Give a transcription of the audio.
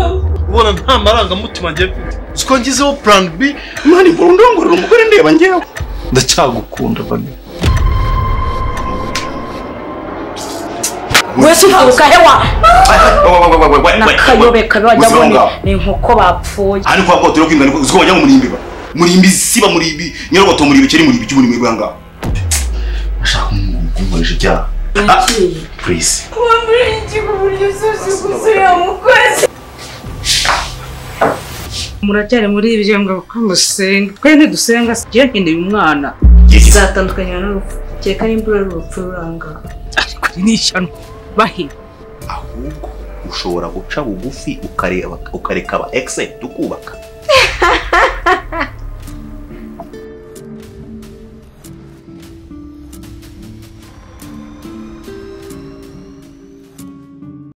abana nta marangamutima ngewe ko ngizeho purani bi mani burundu ngorora umugore ndeba ngewe ndacyagukunda bane wese uhabuka hewa nakayobeka bajya muzonga bone ni nk'uko bapfuye ari kwa kwa turiko ingana uziko wajya mu murimbi ba murimbi siba murimbi nyarogoto murimbi kiri murimbi cy'umurimbi bwanga ashaka umuntu ukomeje ibyaha purisi muracyari muri ibyo ngo musenga twe ntidusenga se njye nkeneye umwana zatandukanye n'urupfu kereka n'imbura y'urupfu ruranga ariko ni ishyano bahe ahubwo ushobora guca bugufi ukareba ukareka aba egise tukubaka